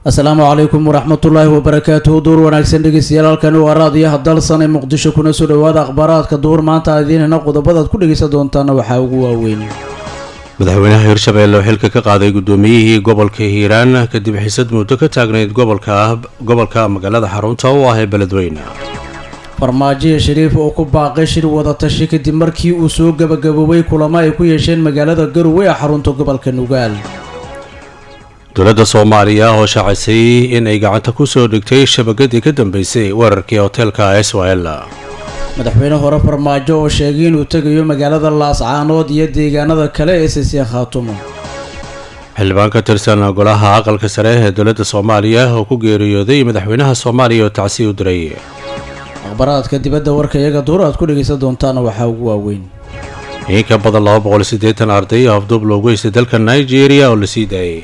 asalaamu calaykum waraxmatullaahi wabarakaatuhu duur wanaagsan dhegeystayaal halkani waa raadiyaha dalsan ee muqdisho kuna soo dhowaada akhbaaraadka duur maanta aad idiin hena qodobadaad ku dhegeysan doontaana waxaa ugu waaweyn madaxweynaha hirshabeelle oo xilka ka qaaday guddoomiyihii gobolka hiiraan kadib xisad muddo ka taagnayd gobolka gobolka magaalada xarunta u ah ee beledweyne farmaajoya shariif oo ku baaqay shir wadatashi kadib markii uu soo gabagaboobay kulamo ay ku yeesheen magaalada garowe ee xarunta gobolka nugaal dowladda soomaaliya oo shaacisay in ay gacanta ku soo dhigtay shabakadii ka dambeysay weerarkii hoteelka s w l madaxweyne hore farmaajo oo sheegay inuu tegayo magaalada laascaanood iyo deegaanada kale ee sisiya khaatumo xildhibaan ka tirsan golaha aqalka sare ee dowladda soomaaliya oo ku geeriyooday madaxweynaha soomaaliya oo tacsiy u diray akhbaraadka dibadda warka iyaga duur aad ku dhegaysan doontaana waxaa ugu waaweyn in ka badan laba boqol iyo siddeetan arday oo afduub loogu heystay dalka nigeria oo la sii daayay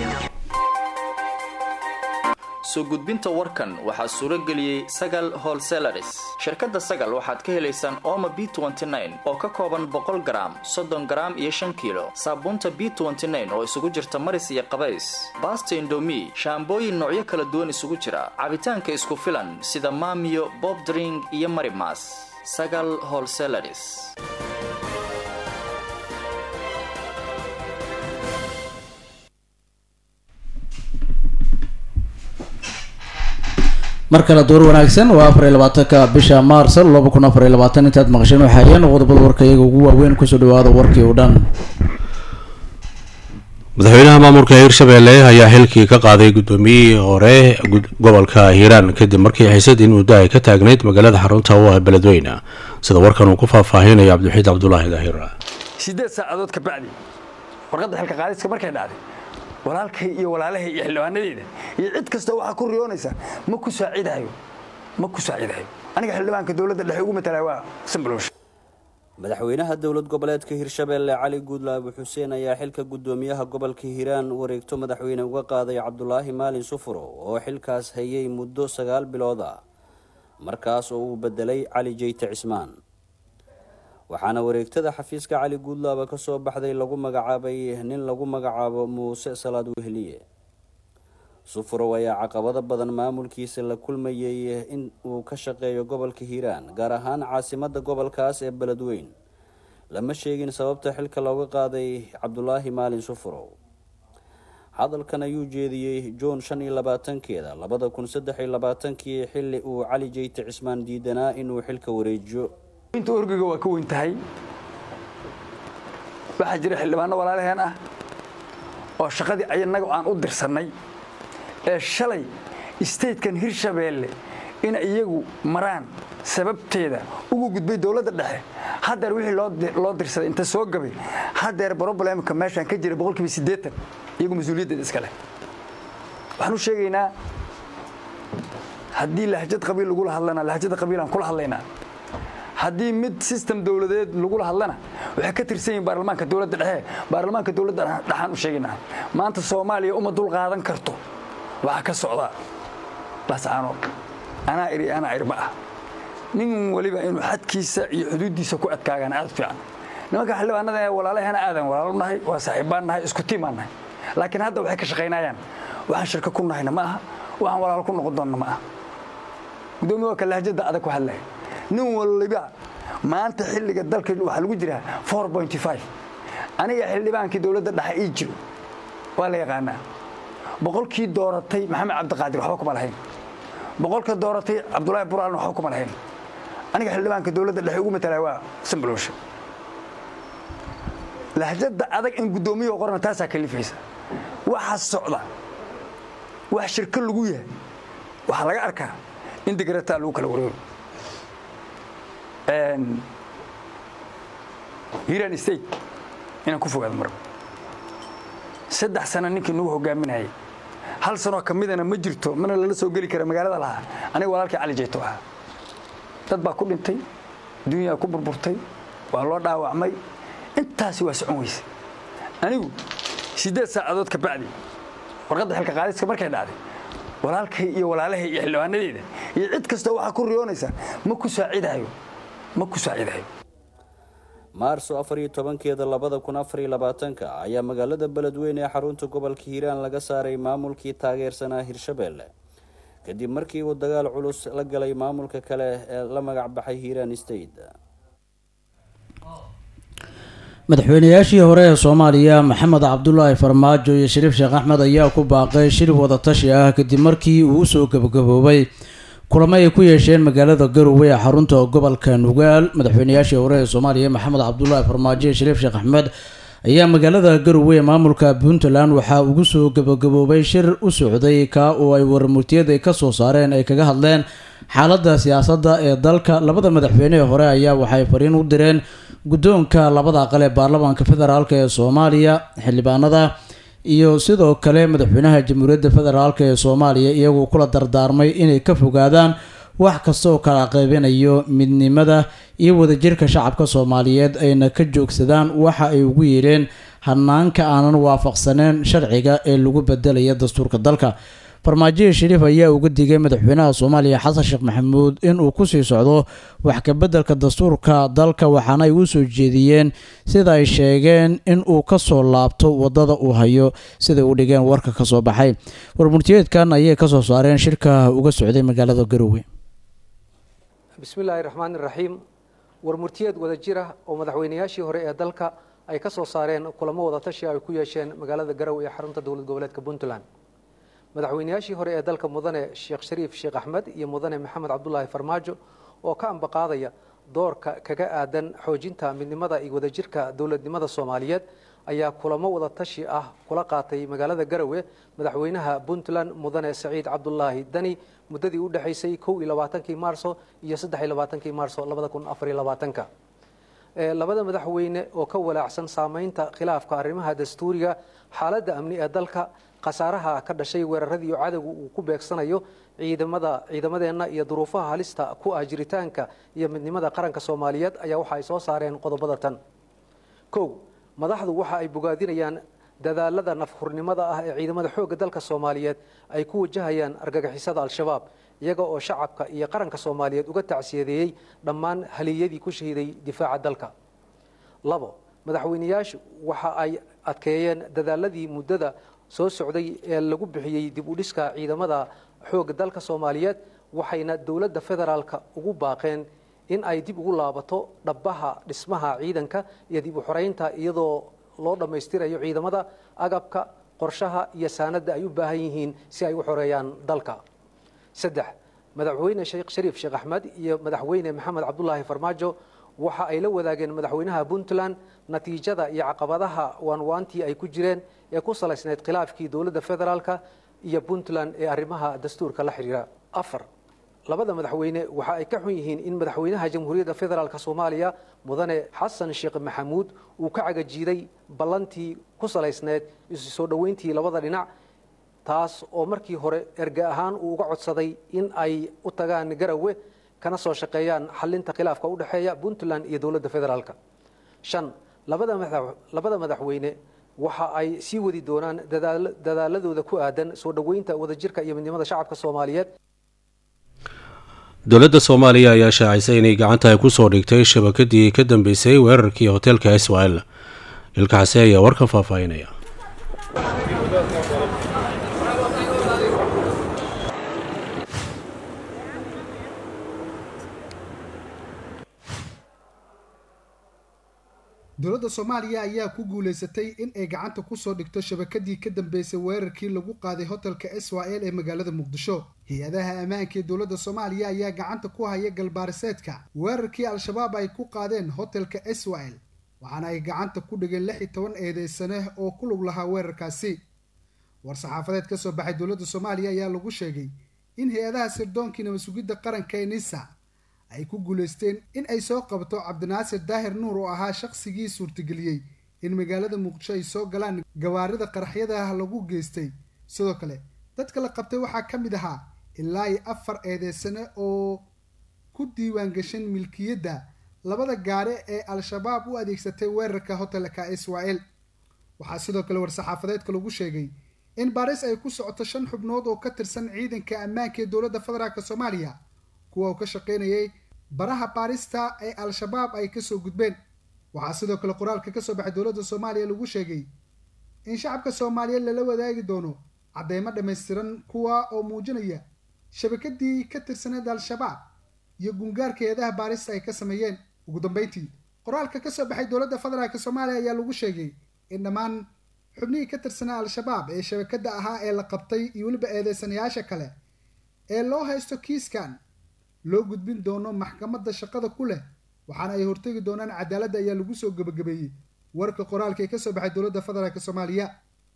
soo gudbinta warkan waxaa suuro geliyey sagal holselaris shirkadda sagal waxaad ka helaysaan oma b oo ka kooban boqol garaam soddon garaam iyo shan kiilo saabuunta b oo isugu jirta maris iyo qabays baasta indomi shaambooyin noocyo kala duwan isugu jira cabitaanka isku filan sida maamiyo bob dring iyo marimas sagal holselaris mar kale door wanaagsan waa afar iyo labaatanka bisha maars laba kun afar iyo labaatan intaad maqasheen waxaayeen qodobada warka iyaga ugu waaweyn kusoo dhawaada warkii oo dhan madaxweynaha maamulka hirshabeelle ayaa xilkii ka qaaday guddoomiyihii hore gobolka hiiraan kadib markii xisad in muddo ay ka taagnayd magaalada xarunta u ah beledweyne sida warkan uu ku faahfaahinayo cabdiwaxiid cabdulaahi daahir sideed saacadood ka bacdi warqadda xilka qaadiska markay dhacday walaalkay iyo walaalahay iyo xildhibaanadeeda iyo cid kasta waxaa ku riyoonaysa ma ku saacidayo ma ku saacidayo aniga xildhibaanka dowladda dhexe ugu matalaya waa sanbalowsha madaxweynaha dowlad goboleedka hirshabeelle cali guudlaabu xuseen ayaa xilka guddoomiyaha gobolka hiiraan wareegto madaxweyne uga qaaday cabdulaahi maalin sufuro oo xilkaas hayay muddo sagaal bilood ah markaas oo uu bedelay cali jeyte cismaan waxaana wareegtada xafiiska cali guudlaaba ka soo baxday lagu magacaabay nin lagu magacaabo muuse salaad wehliye sufurow ayaa caqabado badan maamulkiisa la kulmayay in uu ka shaqeeyo gobolka hiiraan gaar ahaan caasimada gobolkaas ee beledweyn lama sheegin sababta xilka looga qaaday cabdulaahi maalin sufurow hadalkan ayuu jeediyey juun shan iyo labaatankeeda labada kun saddex iyo labaatankii xilli uu cali jeyte cismaan diidanaa inuu xilka wareejiyo inta orgiga waa ka weyn tahay waxaa jira xildhibaano walaalaheen ah oo shaqadii ayanaga aan u dirsannay ee shalay statekan hirshabeelle in iyagu maraan sababteeda ugu gudbay dowladda dhexe haddeer wixii loo dirsaday inta soo gabay haddeer broblemka meeshaan ka jira boqolkiiba siddeetan iyagu mas-uuliyaddeeda iska leh waxaan u sheegaynaa haddii lahjad qabiil lagula hadlana lahjada qabiilaan kula hadlaynaa haddii mid system dowladeed lagula hadlana waxay ka tirsan yihin baarlamaanka dowladda dhexe baarlamaanka dowladda dhexaan u sheegaynaa maanta soomaaliya uma dul qaadan karto waxaa ka socda lascaanood anaa iri anaa irma ah nin waliba inuu xadkiisa iyo xuduuddiisa ku adkaagaan aad fiican nimanka xildhibaanada ee walaalahana aadan walaalo nahay waa saaxiibbaan nahay isku tiimaan nahay laakiin hadda waxay ka shaqaynayaan waxaan shirka ku nahayna ma aha waxaan walaalo ku noqon doonna ma aha gudoomiye waa ka lahjada adag ku hadlaya nin waliba maanta xilliga dalka waxaa lagu jiraa aniga xildhibaankii dowladda dhexe ii jiro waa la yaqaanaa boqolkii dooratay maxamed cabdiqaadir waxba kuma lahayn boqolka dooratay cabdulaahi buraalna waxba kuma lahayn aniga xildhibaanka dowladda dhexe ugu matalaya waa sanbalowsha lahjada adag in guddoomiyaha qorna taasaa kalifaysa waxa socda wax shirko lagu yahay waxaa laga arkaa in digrataa lagu kala wareego hiran state inaan ku fogaado marba saddex sano ninkii nagu hogaaminayay hal sanoo ka midana ma jirto mana lala soo geli kara magaalada lahaa aniga walaalkii cali jeyto ahaa dad baa ku dhintay dunyaa ku burburtay waa loo dhaawacmay intaasi waa socon weyse anigu siddeed saacadood ka bacdi warqadda xilka qaadiska markay dhacday walaalkay iyo walaalahay iyo xildhibaanadeeda iyo cid kasta waxaa ku riyoonaysa ma ku saacidayo ma ku saacidayo maarso afar iyo tobankeeda labada kun afar iyo labaatanka ayaa magaalada beledweyne ee xarunta gobolka hiiraan laga saaray maamulkii taageersanaa hirshabeelle kadib markii uu dagaal culus la galay maamulka kale ee la magac baxay hiiraan state madaxweynayaashii hore ee soomaaliya maxamed cabdulaahi farmaajo iyo shariif sheekh axmed ayaa ku baaqay shir wadatashi ah kadib markii uu usoo gabagaboobay kulamo ay ku yeesheen magaalada garowe ee xarunta gobolka nugaal madaxweynayaashii hore ee soomaaliya maxamed cabdulaahi farmaajo iyo shariif sheekh axmed ayaa magaalada garowe ee maamulka puntland waxaa ugu soo gabagaboobay shir u socday ka oo ay warmurtiyad ay kasoo saareen ay kaga hadleen xaaladda siyaasadda ee dalka labada madaxweyne ee hore ayaa waxay fariin u direen guddoonka labada aqal ee baarlamaanka federaalk ee soomaaliya xildhibaanada iyo sidoo kale madaxweynaha jamhuuriyadda federaalk ee soomaaliya iyagoo kula dardaarmay inay ka fogaadaan wax kasta oo kala qaybinayo midnimada iyo wadajirka shacabka soomaaliyeed ayna ka joogsadaan waxa ay ugu yeedheen hanaanka aanan waafaqsaneen sharciga ee lagu bedelaya dastuurka dalka farmaajohi shariif ayaa uga digay madaxweynaha soomaaliya xasan sheekh maxamuud inuu kusii socdo wax kabedelka dastuurka dalka waxaana ay u soo jeediyeen sida ay sheegeen inuu kasoo laabto wadada uu hayo siday u dhigeen warka kasoo baxay warmurtiyeedkan ayay kasoo saareen shirka uga socday magaalada garowe bismillaahi raxmaani raxiim warmurtiyeed wada jir ah oo madaxweynayaashii hore ee dalka ay ka soo saareen kulamo wadatashi ay ku yeesheen magaalada garowe ee xarunta dowlad goboleedka puntland madaxweynayaashii hore ee dalka mudane sheekh shariif sheekh axmed iyo mudane maxamed cabdulaahi farmaajo oo ka ambaqaadaya doorka kaga aadan xoojinta midnimada iyo wadajirka dowladnimada soomaaliyeed ayaa kulamo wadatashi ah kula qaatay magaalada garowe madaxweynaha puntland mudane saciid cabdulaahi dani muddadii u dhexaysay kow iyo labaatankii maarso iyo saddex iyo labaatankii maarso labada kun afar iyo labaatanka labada madaxweyne oo ka walaacsan saameynta khilaafka arrimaha dastuuriga xaaladda amni ee dalka khasaaraha ka dhashay weeraradii cadowga uu ku beegsanayo ciidamada ciidamadeenna iyo duruufaha halista ku ah jiritaanka iyo midnimada qaranka soomaaliyeed ayaa waxa ay soo saareen qodobada tan kow madaxdu waxa ay bogaadinayaan dadaalada nafhurnimada ah ee ciidamada xoogga dalka soomaaliyeed ay ku wajahayaan argagixisada al-shabaab iyaga oo shacabka iyo qaranka soomaaliyeed uga tacsiyadeeyey dhammaan haliyadii ku shahiiday difaaca dalka labo madaxweyneyaashu waxa ay adkeeyeen dadaaladii muddada soo socday ee lagu bixiyey dib u dhiska ciidamada xoogga dalka soomaaliyeed waxayna dowladda federaalka ugu baaqeen in ay dib ugu laabato dhabbaha dhismaha ciidanka iyo dib u xoreynta iyadoo loo dhammaystirayo ciidamada agabka qorshaha iyo saanadda ay u baahan yihiin si ay u xoreeyaan dalka saddex madaxweyne sheekh shariif sheekh axmed iyo madaxweyne maxamed cabdulaahi farmaajo waxa ay la wadaageen madaxweynaha puntland natiijada iyo caqabadaha waanwaantii ay ku jireen ee ku salaysnayd khilaafkii dowladda federaalka iyo puntland ee arrimaha dastuurka la xidhiira afar labada madaxweyne waxa ay ka xun yihiin in madaxweynaha jamhuuriyadda federaalk soomaaliya mudane xasan sheekh maxamuud uu ka cagajiiday ballantii ku salaysneyd isu soo dhoweyntii labada dhinac taas oo markii hore erge ahaan uu uga codsaday in ay u tagaan garowe kana soo shaqeeyaan xalinta khilaafka u dhexeeya puntland iyo dowladda federaalk shan labada madaxweyne waxa ay sii wadi doonaan dadaaladooda ku aadan soo dhoweynta wadajirka iyo midnimada shacabka soomaaliyeed dowladda soomaaliya ayaa shaacisay inay gacanta ay kusoo dhigtay shabakadii ka dambeysay weerarkii hoteelka israel ilkaxase ayaa warkan faahfaahinaya dowladda soomaaliya ayaa ku guulaysatay in ay gacanta kusoo dhigto shabakadii ka dambeysay weerarkii lagu qaaday hotelka israel ee magaalada muqdisho hay-adaha ammaanka ee dowladda soomaaliya ayaa gacanta ku haya galbaariseedka weerarkii al-shabaab ay ku qaadeen hotelka israel waxaana ay gacanta ku dhigeen lix iyo toban eedeysane oo ku lug lahaa weerarkaasi war-saxaafadeed ka soo baxay dowladda soomaaliya ayaa lagu sheegay in hay-adaha sirdoonki nabadsugidda qaranka ee nisa ay ku guulaysteen in ay soo qabto cabdinaasir daahir nuur oo ahaa shaqsigii suurtageliyey in magaalada muqdisho ay soo galaan gawaarida qaraxyadaah lagu geystay sidoo kale dadka la qabtay waxaa ka mid ahaa ilaa iyo afar eedeysane oo ku diiwaan gashan milkiyadda labada gaare ee al-shabaab u adeegsatay weerarka hotelka israel waxaa sidoo kale war-saxaafadeedka lagu sheegay in baaris ay ku socoto shan xubnood oo ka tirsan ciidanka ammaanka ee dowladda federaalk soomaaliya kuwa uu ka shaqaynayay baraha baarista ee al-shabaab ay kasoo gudbeen waxaa sidoo kale qoraalka ka soo baxay dowladda soomaaliya lagu sheegay in shacabka soomaaliyeed lala wadaagi doono cadeymo dhammaystiran kuwa oo muujinaya shabakadii ka tirsaneed al-shabaab iyo gungaarka eedaha baarista ay ka sameeyeen ugu dambeyntii qoraalka ka soo baxay dowladda federaalk soomaaliya ayaa lagu sheegay in dhammaan xubnihii ka tirsanaa al-shabaab ee shabakadda ahaa ee la qabtay iyo weliba eedeysanayaasha kale ee loo haysto kiiskan loo gudbin doono maxkamadda shaqada ku leh waxaana ay hortegi doonaan cadaaladda ayaa lagu soo gebagabeeyey warka qoraalka ee kasoo baxay dowladda federaalk soomaaliya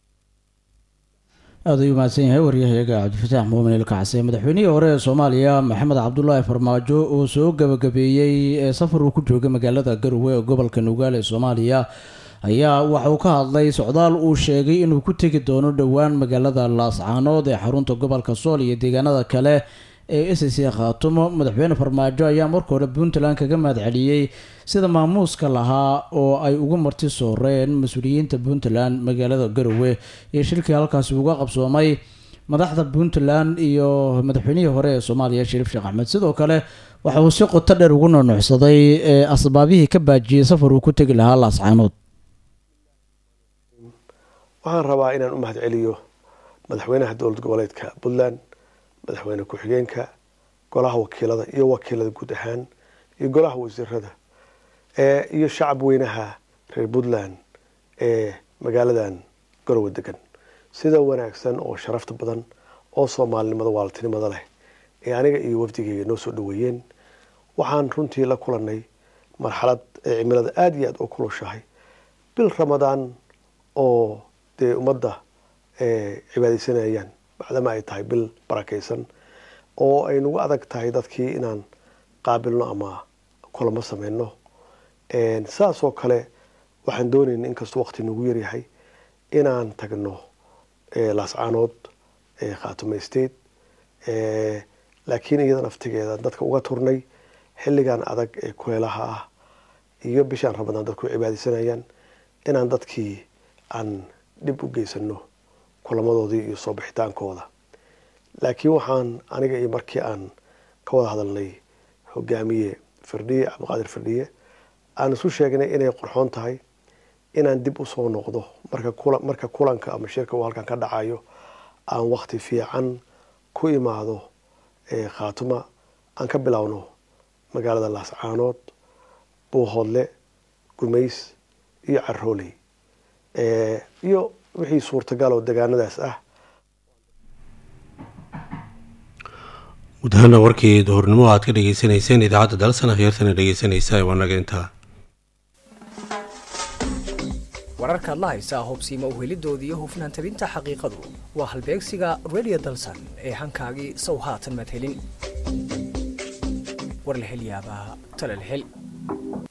aada ayuu mahadsan yahay waryahayaga cabdifataax muumin ilkacse madaxweynihii hore ee soomaaliya maxamed cabdulaahi farmaajo oo soo gabagabeeyey ee safar uu ku joogay magaalada garowe ee gobolka nugaal ee soomaaliya ayaa waxa uu ka hadlay socdaal uu sheegay inuu ku tegi doono dhowaan magaalada laascaanood ee xarunta gobolka sool iyo deegaanada kale ee s c khaatumo madaxweyne farmaajo ayaa marka hore puntland kaga mahadceliyey sida maamuuska lahaa oo ay uga marti sooreen mas-uuliyiinta puntland magaalada garowe iyo shirkii halkaasi uga qabsoomay madaxda puntland iyo madaxweynihii hore ee soomaaliya shariif sheekh axmed sidoo kale waxa uu si qoto dheer ugu nuunuucsaday ee asbaabihii ka baajiyey safar uu ku tegi lahaa laascaanood waxaan rabaa inaan u mahadceliyo madaxweynaha dowlad goboleedka puntland madaxweyne ku-xigeenka golaha wakiilada iyo wakiilada guud ahaan iyo golaha wasiirada iyo shacab weynaha reer puntland ee magaaladan garowe degan sida wanaagsan oo sharafta badan oo soomaalinimada waaltinimada leh ee aniga iyo wafdigeyga noo soo dhaweeyeen waxaan runtii la kulanay marxalad ee cimilada aada iyo aada u kulushahay bil ramadaan oo dee ummadda cibaadeysanayaan macdama ay tahay bil barakaysan oo ay nagu adag tahay dadkii inaan qaabilno ama kulamo sameyno saasoo kale waxaan doonayna inkastoo waqti nagu yaryahay inaan tagno laascaanood khaatume state laakiin iyada naftigeeda dadka uga turnay xilligan adag ee kuleelaha ah iyo bishaan ramadaan dadku cibaadeysanayaan inaan dadkii aan dhib u geysano kulamadoodii iyo soo bixitaankooda laakiin waxaan aniga iyo markii aan ka wada hadalnay hogaamiye firdhiye cabdiqaadir firdhiye aan isu sheegnay inay qorxoon tahay inaan dib usoo noqdo marka kulanka ama shirka uu halkan ka dhacayo aan wakti fiican ku imaado khaatuma aan ka bilowno magaalada laascaanood buuhoodle gumays iyo carooley iyo wixii suurtagal oo degaanadaas ah guud ahaana warkii duhurnimo aad ka dhegeysaneyseen idaacadda dalsan akhyaartana dhegeysanaysa wanaga intaa wararkaad la haysaa hubsiima uhelidoodii iyo hufnaan tabinta xaqiiqadu waa halbeegsiga radio dalsan ee hankaagii sow haatan madhelin war la hel yaabaa tala la hel